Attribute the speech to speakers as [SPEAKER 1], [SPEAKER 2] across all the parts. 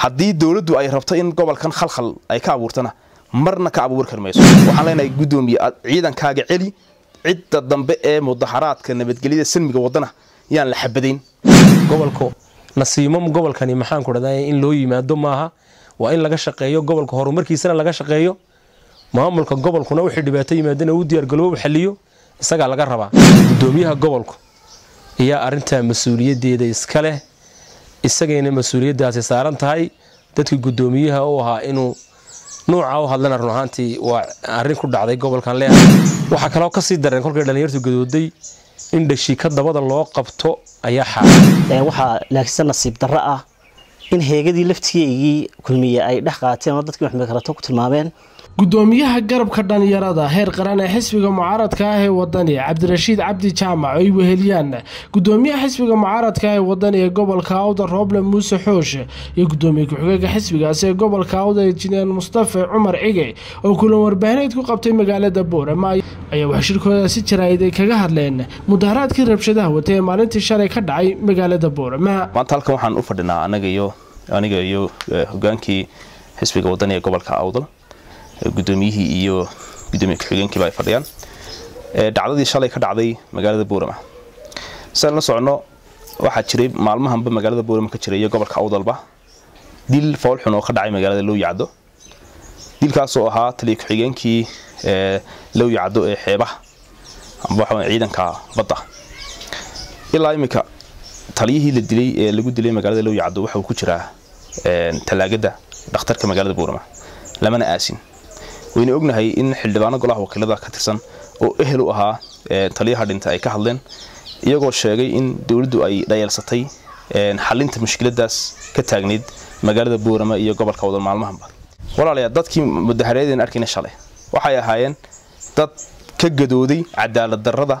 [SPEAKER 1] haddii dowladdu ay rabto in gobolkan khalkhal ay ka abuurtana marna ka abuuri kar mayso waxaan leenahay guddoomiye ciidankaaga celi cidda dambe ee mudaharaadka nabadgelyada salmiga wadana yaan la xabadayn
[SPEAKER 2] gobolku nasiimo gobolkani maxaan ku dhahdaa in loo yimaado maaha waa in laga shaqeeyo gobolka horumarkiisana laga shaqeeyo maamulka gobolkuna wixii dhibaato yimaadana uu diyaargaloobu xaliyo isagaa laga rabaa gudoomiyaha gobolku ayaa arintaa mas-uuliyadeeda iska leh isagayna mas-uuliyadaasi saaran tahay dadkii gudoomiyaha u ahaa inuu nuuca u hadlana run ahaantii waa arin ku dhacday gobolkan leeha waxaa kaloo kasii dareen kolkay dhalinyartu gadooday in dhashiika dabada loo qabto ayaa xaara
[SPEAKER 3] waxaa laakiinse nasiib darro ah in heegadii laftigeygii kulmiye ay dhex qaateen oo dadkii maxmed karato ku tilmaameen
[SPEAKER 4] gudoomiyaha garabka dhalinyarada heer qaran ee xisbiga mucaaradka ah ee wadani cabdirashiid cabdi jaamac ay weheliyaan gudoomiyaha xisbiga mucaaradka ah ee wadani ee gobolka awda rooble muuse xooshe iyo gudoomiye ku-xigeenka xisbigaasi ee gobolka awda injineer mustafa cumar cige oo kulan warbaahineed ku qabtay magaalada boorama ayaa waxshirkoodaasi jaraa'id ay kaga hadleen mudaharaadkii rabshadaha watay ee maalintii shalay ka dhacay magaalada boorama
[SPEAKER 1] maanta halkan waxaan u fadhinaa anaga iyo aniga iyo hogaankii xisbiga wadani ee gobolka awdal gudoomiyihii iyo gudoomiye ku-xigeenkiiba ay fadhiyaan dhacdadii shalay ka dhacday magaalada boorama siaan la socono waxaa jiray maalmahanba magaalada boorama ka jiray iyo gobolka awdalba dil foolxun oo ka dhacay magaalada lowyacdo dilkaasoo ahaa taliya ku-xigeenkii lowyacdo ee xeebaha amba waxa ciidanka badda ilaa iminka taliyihii la dilay ee lagu dilay magaalada lowyacdo waxa uu ku jiraa talaagada dhakhtarka magaalada boorama lamana aasin wayna ognahay in xildhibaano golaha wakiilada ka tirsan oo ehel u ahaa taliyaha dhinta ay ka hadleen iyagoo sheegay in dowladdu ay dhayeelsatay xalinta mushkiladaas ka taagnayd magaalada boorama iyo gobolka wadal maalmahanba walaalayaa dadkii mudahareedeen arkayna shalay waxay ahaayeen dad ka gadooday cadaalad darrada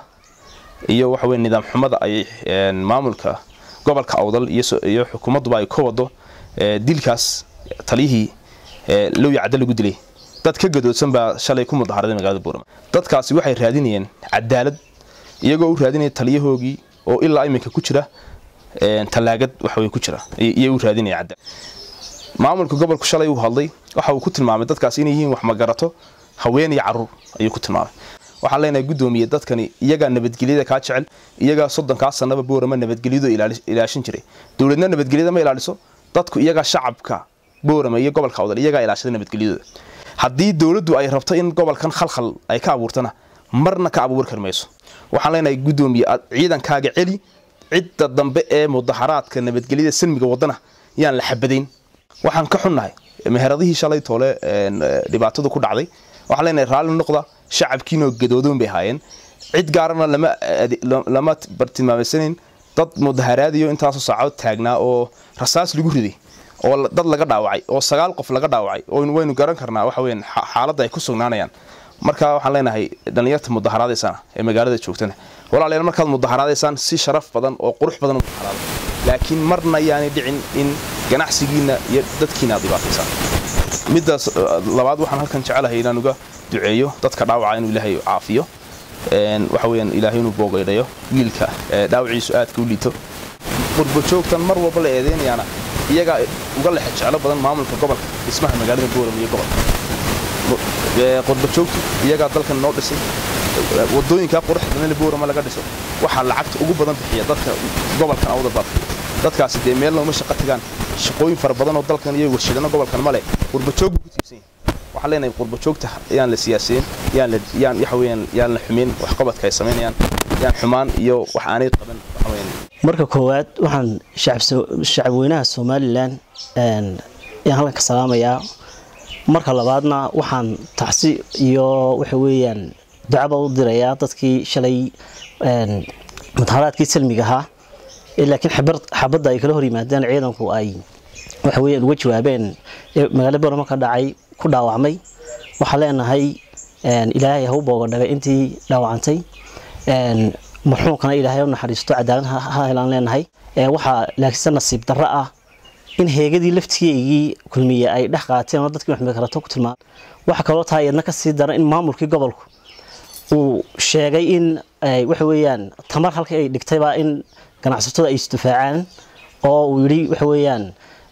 [SPEAKER 1] iyo waxaweye nidaam xumada ay maamulka gobolka awdal iyo xukuumadduba ay ka wado dilkaas taliyihii lowya cadda lagu dilay dad ka gadoodsan baa shalay ku mudaharaday magaalada boorama dadkaasi waxay raadinayeen cadaalad iyagoo u raadinaya taliyahoogii oo ilaa iminka ku jira talaagad waxawey ku jira iyay u raadinaya cadaalad maamulka gobolku shalay uu hadlay waxa uu ku tilmaamay dadkaasi inay yihiin wax magarato haween iyo caruur ayuu ku tilmaamay waxaan leenahay guddoomiye dadkani iyagaa nabadgelyada kaa jecel iyagaa soddonkaa sanaba boorama nabadgelyadu ilaashin jiray dowladna nabadgelyada ma ilaaliso dadku iyagaa shacabka boorama iyo gobolka awdal iyagaa ilaashada nabadgelyadooda haddii dowladdu ay rabto in gobolkan khalkhal ay ka abuurtana marna ka abuuri kar mayso waxaan leenahay guddoomiye ciidankaaga celi cidda dambe ee mudaharaadka nabadgelyada salmiga wadana yaan la xabadayn waxaan ka xunnahay meheradihii shalay toole dhibaatadu ku dhacday waxaan leenahay raalli noqda shacabkiinoo gadoodoon bay ahaayeen cid gaarana lama bartilmaamaysanayn dad mudaharaadiyo intaasoo saacood taagnaa oo rasaas lagu riday oo dad laga dhaawacay oo sagaal qof laga dhaawacay oo waynu garan karnaa waxa weyan xaaladda ay ku sugnaanayaan marka waxaan leenahay dhallinyarta mudaharaadaysana ee magaalada joogtana walaalayaal markaad mudaharaadaysaan si sharaf badan oo qurux badan u mudaharaada laakiin marna yaanay dhicin in ganacsigiina iyo dadkiina aad dhibaataysaan middaas labaad waxaan halkan jecelahay inaan uga duceeyo dadka dhaawaca inuu ilaahay caafiyo waxa weyaan ilaahay inuu boogaydhayo wiilka dhaawaciisu aadka u liito qurbajoogtan mar walba la eedeynayaana iyagaa uga lexe jeclo badan maamulka gobolka dhismaha magaalada booram iyo gobolka qurbajoogtu iyagaa dalkan noo dhisay wadooyinkaa quruxdana boorama laga dhiso waxaa lacagta ugu badan bixiya dadka gobolkan awda baadka dadkaasi dee meel nooma shaqo tagaan shaqooyin fara badan oo dalkan iyo warshadano gobolkan male qurbajoog buu ku tiibsan yahay waxaan leenahay qurbajoogta yaan la siyaaseen yaan la yaan waxa weeyaan yaan la xumeyn wax qabadka ay samaynayaan yaan xumaan iyo wax aanay qaban waxa weeyaan
[SPEAKER 3] marka koowaad waxaan shacabweynaha somalilan ayaan halkan ka salaamayaa marka labaadna waxaan tacsi iyo waxa weeyaan ducaba u dirayaa dadkii shalay mudaharaadkii salmiga ahaa laakiin xabadda ay kala hor yimaadeen ciidanku ay waxa weeyaan uga jawaabeen magaalada boorama ka dhacay ku dhaawacmay waxaan leenahay ilaahay ha u boogadhagay intii dhaawacantay marxuumkana ilaahay u naxariisto cadaalad ha helaan leenahay waxaa laakiinse nasiib darro ah in heegadii laftigeygii kulmiye ay dhex qaateen oo dadkii maxmed karato ku tilmaamay waxa kaloo tahay iyadna kasii daran in maamulkii gobolku uu sheegay in waxa weeyaan tamar halkii ay dhigtayba in ganacsatada ay isdifaacaan oo uu yidhi waxa weeyaan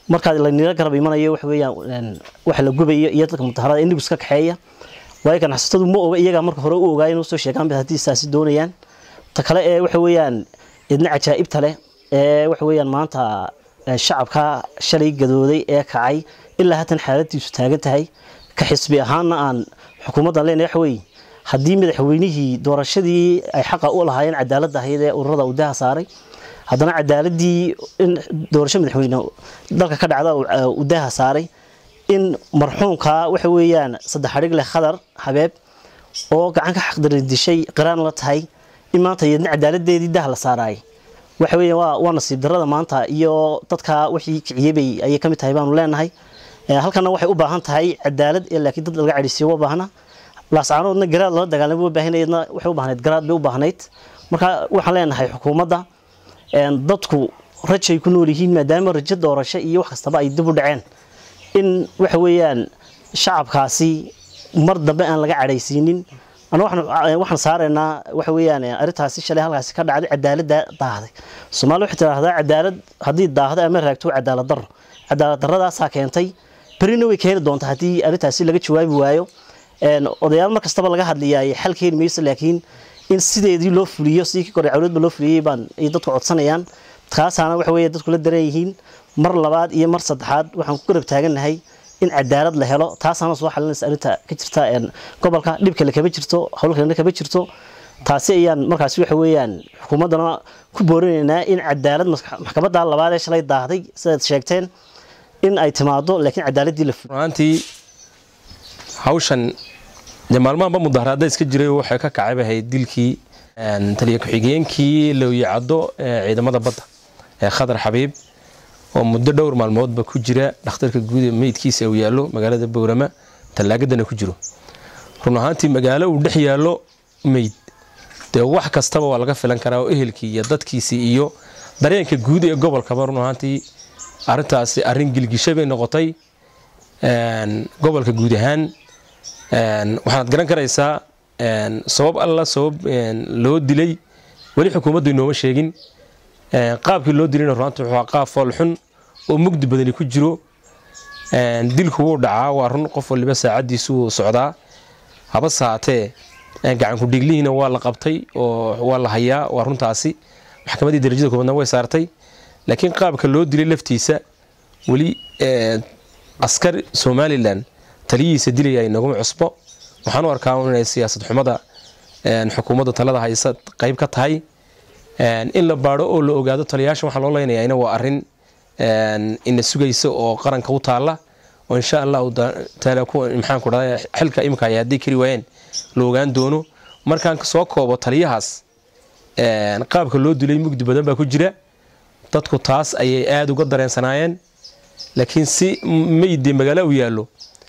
[SPEAKER 3] markaa laynila garab imanayo waxa weeyaan waxa la gubayo iyo dadka mudaharada indigu iska kaxeeya waayo ganacsatadu ma oga iyagaa marka hore u ogaay inuu soo sheegaan haddii saasi doonayaan ta kale ee waxa weeyaan idna cajaa'ibta leh ee waxa weeyaan maanta shacabka shalay gadooday ee kacay ilaa haatan xaaladiisu taagan tahay ka xisbi ahaanna aan xukuumaddan leenahay waxa weeye haddii madaxweynihii doorashadii ay xaqa u lahaayeen cadaaladda ahayd ee ururada udaha saaray haddana cadaaladii in doorasho madaxweyne dalka ka dhacda udaha saaray in marxuumka waxa weeyaan saddex adhig leh khadar habeeb oo gacan ka xaqdarin dishay qiraan la tahay in maanta iyadna cadaaladeedii dah la saaraay waxa weeyaan waa waa nasiib darrada maanta iyo dadka wixii kiciyebay ayay ka mid tahay baanu leenahay halkana waxay u baahan tahay cadaalad ee laakiin dad laga cadhaysiyo waa baahna laascaanoodna garaad lala dagaalamay waa baahanayadna waxay u baahnayd garaad bay u baahnayd marka waxaan leenahay xukuumadda dadku rajay ku nool yihiin maadaama rajo doorasho iyo wax kastaba ay dib u dhaceen in waxa weeyaan shacabkaasi mar dambe aan laga cadhaysiinin ana waxaan saaraynaa waxa weeyaan arrintaasi shalay halkaasi ka dhacday cadaaladda daahday soomaali waxay tidhaahdaa cadaalad haddii daahdo ama raagto cadaalad darro cadaalad darradaasaa keentay berina way keeni doontaa haddii arrintaasi laga jawaabi waayo odayaal mar kastaba laga hadlayaay xal keeni mayso laakiin in sideedii loo fuliyo sidii kii kore cawladba loo fuliyey baan ay dadku codsanayaan kaasaana waxa weeye dadku la daran yihiin mar labaad iyo mar saddexaad waxaan ku garab taagannahay in cadaalad la helo taasaana soo xalinaysa arrinta ka jirta gobolka dhibkale kama jirto howlkalena kama jirto taasi ayaan markaasi waxa weeyaan xukuumaddana ku boorinaynaa in cadaalad maxkamadda labaad ee shalay daahday sidaad sheegteen in ay timaado laakiin cadaaladii la fuliyo
[SPEAKER 2] runtii hawshan dee maalmahanba mudaharaada iska jiray waxay ka kacayba ahayd dilkii taliya ku-xigeenkii looyacaddo ee ciidamada badda ee khadar xabiib oo muddo dhowr maalmoodba ku jira dhakhtarka guud ee meydkiisa uu yaallo magaalada bowrama tallaagadana ku jiro run ahaantii magaalo uu dhex yaallo meyd dee wax kastaba waa laga filan karaa oo ehelkii iyo dadkiisii iyo dareenka guud ee gobolkaba run ahaantii arrintaasi arrin gilgisha bay noqotay gobolka guud ahaan waxaad garan karaysaa sabab alla sabab loo dilay weli xukuumaddu inooma sheegin qaabkii loo dilayna runaanti wuxuu qaab foolxun oo mugdi badani ku jiro dilku wuu dhacaa waa run qof waliba saacaddiisu wuu socdaa habase haatee gacankudhiglihiina waa la qabtay oo waa la hayaa waa runtaasi maxkamaddii darajada koobaadna way saartay laakiin qaabka loo dilay laftiisa weli askar somalilan taliyihiisa dilaya inaguma cusbo waxaan u arkaa inay siyaasad xumada xukuumadda talada haysa qayb ka tahay in la baadho oo la ogaado taliyaasha waxaa loo leynayaa waa arin ina sugaysa oo qaranka u taala oo insha allahu taala maxaan ku dhahday xilka imika ay hadday kari waayeen la ogaan doono markaan soo koobo taliyahaas qaabka loo dilay mugdi badan baa ku jira dadku taas ayay aada uga dareensanaayeen laakiin si meydee magaalo u yaallo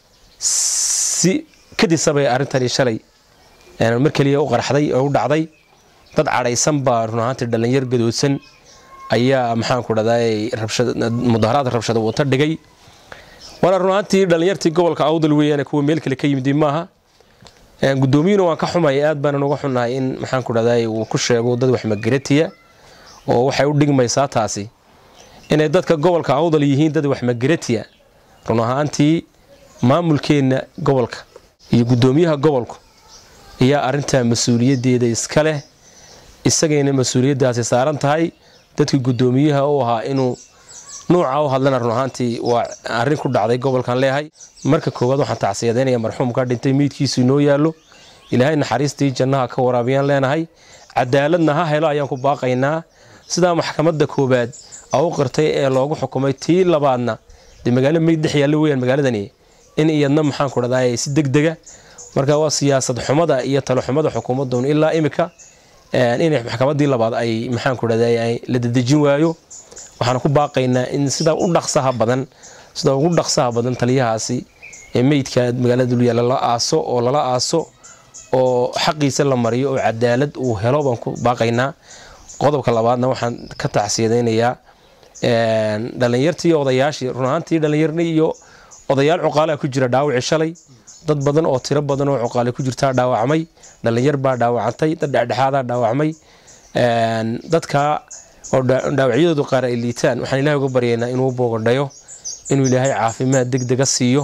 [SPEAKER 2] si kadisabay arrintani shalay mar keliya u qarxday oo u dhacday dad cadhaysan baa run ahaantii dhallinyar gadoodsan ayaa maxaan ku dhahday mudaharaad rabshada wata dhigay waana run ahaantii dhallinyartii gobolka awdal weeyaan kuwa meel kale ka yimid maaha guddoomiyuuna waan ka xumay aad baanan uga xunnahay in maxaan ku dhahday uu ku sheego dad wax magaratiya oo waxay u dhigmaysaa taasi inay dadka gobolka awdal yihiin dad wax magaratiya run ahaantii maamulkeenna gobolka iyo guddoomiyaha gobolku ayaa arintaa mas-uuliyaddeeda iska leh isagayna mas-uuliyaddaasi saaran tahay dadkii guddoomiyaha u ahaa inuu nuuca u hadlana run ahaantii waa arrin ku dhacday gobolkan leehay marka koowaad waxaan tacsiyadaynaya marxuumka dhintay meydkiisu inoo yaallo ilaahay naxariistii jannaha ka waraabiyaan leenahay cadaaladna ha helo ayaan ku baaqaynaa sidaa maxkamadda koowaad a u qirtay ee loogu xukumay tii labaadna dee magaalo meyd dhex yaallo weyaan magaaladani in iyadna maxaan ku dhahday si degdega marka waa siyaasad xumada iyo talo xumada xukuumadun ilaa imika inay maxkamaddii labaad ay maxaan ku dhahday la dedejin waayo waxaan ku baaqaynaa in sida u dhaqsaha badan sida ugu dhaqsaha badan taliyahaasi ee meydka magaalada dulyaala la aaso oo lala aaso oo xaqiisa la mariyo oo cadaalad uu helo baan ku baaqaynaa qodobka labaadna waxaan ka tacsiyadaynayaa dhallinyartii odayaashii run ahaantii dhallinyarni iyo odayaal cuqaalaa ku jira dhaawaci shalay dad badan oo tiro badan oo cuqaale ku jirtaa dhaawacmay dhallinyar baa dhaawacantay dad dhexdhexaadaa dhaawacmay dadka oo dhaawacyadoodu qaar ay liitaan waxaan ilahay uga baryaynaa inuu boogadhayo inuu ilaahay caafimaad degdega siiyo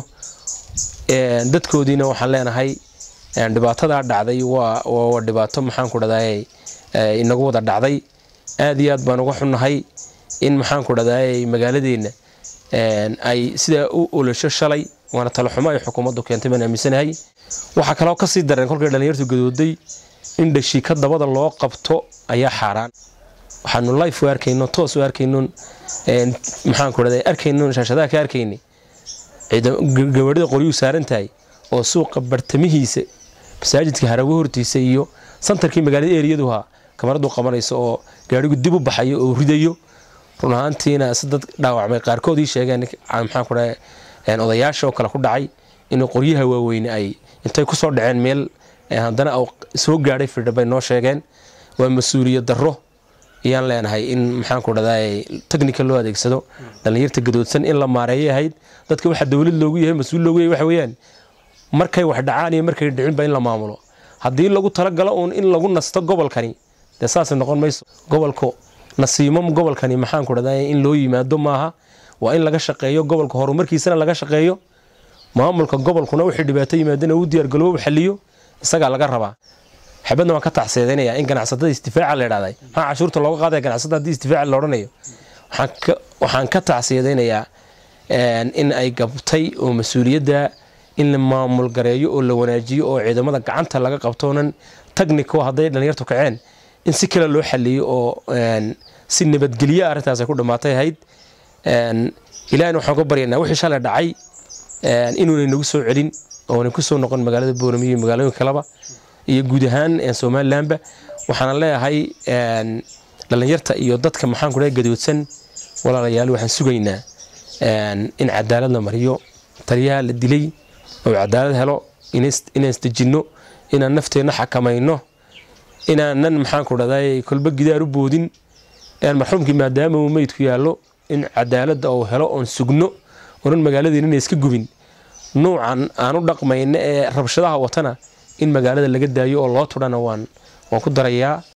[SPEAKER 2] dadkoodiina waxaan leenahay dhibaatadaa dhacday waa dhibaato maxaanku dhahday inagu wada dhacday aad iyo aad baan uga xunnahay in maxaanku dhahday magaaladeenna ay sidaa u olosho shalay waana talaxumo ay xukuumaddu keentay baan aaminsanahay waxaa kaloo kasii dareen kolkay dhallinyartu gadooday in dhashiika dabada loo qabto ayaa xaaraan waxaanu life u arkayno toos u arkayno maxaanku dhahday arkayno shaashadaha ka arkaynay gawaadhida qoryuu saaran tahay oo suuqa bartamihiisa masaajidka harago hortiisa iyo santarkii magaalada eriyadu kamaradu qabanayso oo gaadhigu dib u baxayo oo ridayo run ahaantiina si dad dhaawacmay qaarkood ii sheegeen maxaanku dhahay odayaasha oo kale ku dhacay inuu qoryaha waaweyne ay intay kusoo dhaceen meel haddana soo gaadhay firdha bay noo sheegeen waa mas-uuliyad darro ayaan leenahay in maxaanku dhahday technica loo adeegsado dhallinyarta gadoodsan in la maareeyay ahayd dadka waxa dowlad loogu yahay mas-uul loogu yahay waxa weeyaan markay wax dhacaan iyo markay dhicinba in la maamulo haddii lagu talagalo uun in lagu nasto gobolkani dee saasay noqon mayso gobolku nasiimo gobolkani maxaanku dhahday in loo yimaado maaha waa in laga shaqeeyo gobolka horumarkiisana laga shaqeeyo maamulka gobolkuna wixii dhibaato yimaadana uu diyaargaloobo xaliyo isagaa laga rabaa xabadna waan ka tacseedaynaya in ganacsatada istifaaca la idhahday maxaa cashuurta looga qaadaya ganacsatada haddii istifaaca la odhanayo waxaan ka tacseedaynayaa in ay gabtay oo mas-uuliyadda in la maamul gareeyo oo la wanaajiyo oo ciidamada gacanta laga qabtoonan tagnico hadday dhallinyartu kaceen in si kale loo xaliyo oo si nabadgelyo arrintaas ay ku dhammaatay ahayd ilahina waxaan ka baryaynaa wixii shalay dhacay inuunay nagu soo celin oonay ku soo noqon magaalada booramiyo iyo magaalooyinka kaleba iyo guud ahaan somalilanba waxaana leeyahay dhallinyarta iyo dadka maxaanku dhahay gadoodsan walaalayaal waxaan sugaynaa in cadaalad la mariyo taliyaha la dilay oo cadaalad helo inaan isdejinno inaan nafteenna xakamayno inaanan maxaanku dhahday kolba gidaar u boodin marxuumkii maadaama uu meydku yaallo in cadaaladda uu helo oon sugno onan magaaladiina ina iska gubin nuucan aan u dhaqmayna ee rabshadaha watana in magaalada laga daayo oo loo tudhana waan waan ku darayaa